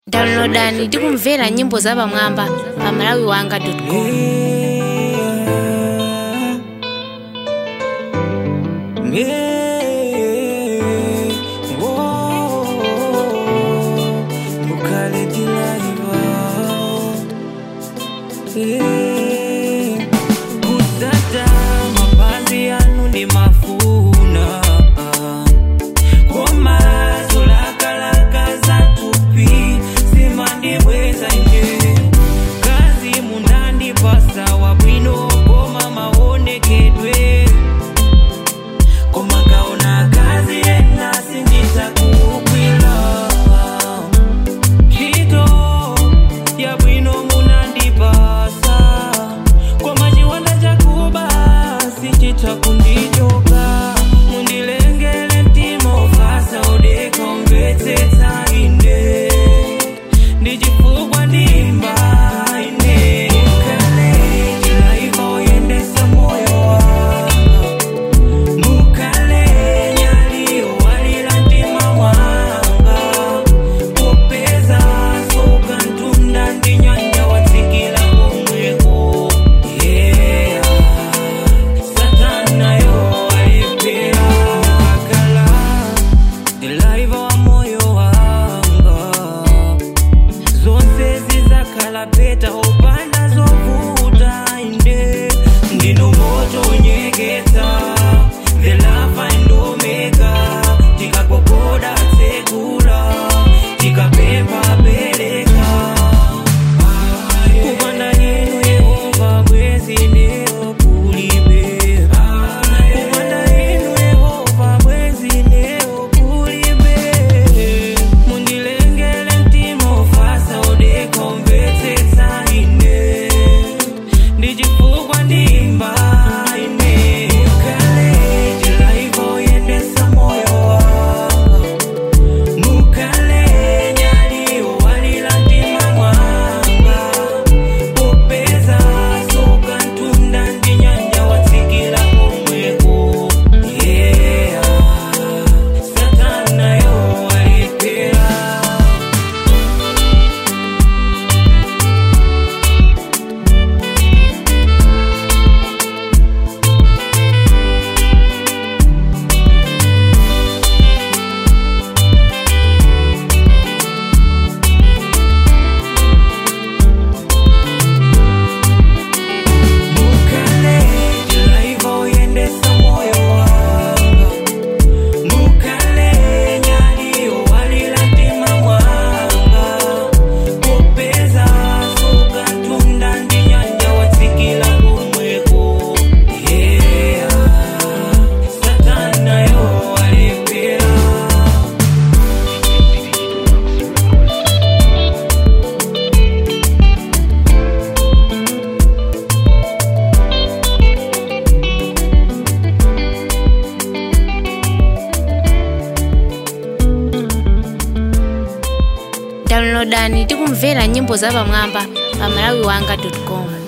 downloadani ndi kumvera nyimbo zapamwamba pa malawi wanga com Kutata mapazi yanu ndi mafuna koma zolakalaka zatupi simandibweza nje kazi munandipasa wabwino koma maonekedwe koma kaona kazi ena sinditakukwila Chito ya bwino munandipasa koma chiwanda chakuba sichitha kundichoka mundilengele mtima ofasa udeka umvetsetsa ine ndichifukwa ndimba ine kale chilaiva oyendesa moyo wanga mukale nyali walira mtima mwanga popeza soka ntunda ndi nyanja watsikila komweko yeah. satana yo alepera akala dilaiva wa moyo wanga zonse zizakhala peta opanda zovuta inde ndino moto unyeketa the love and omega tikakokoda tsekula tikapepa peleka kupanda yenu yehova bwezi neo kulibe kupanda yenu yehova bwezi neo kulibe mundilengele mtima ofasa udeka umvetsetsa ine ndichifukwa ndimba ine kale chilaiva oyendesa moyo wanga mukale nyali walira mtima mwanga popeza soka ntunda ndi nyanja watsikila komweko yeah. satana yo alepera Mukale chilaiva oyendesa moyo wanga mukale nyali walira mtima mwanga popeza soka ntunda ndi nyanja watsikila komweko yeah. satana yo alepera downloadani ndi kumvera nyimbo zapamwamba pa malawi wanga com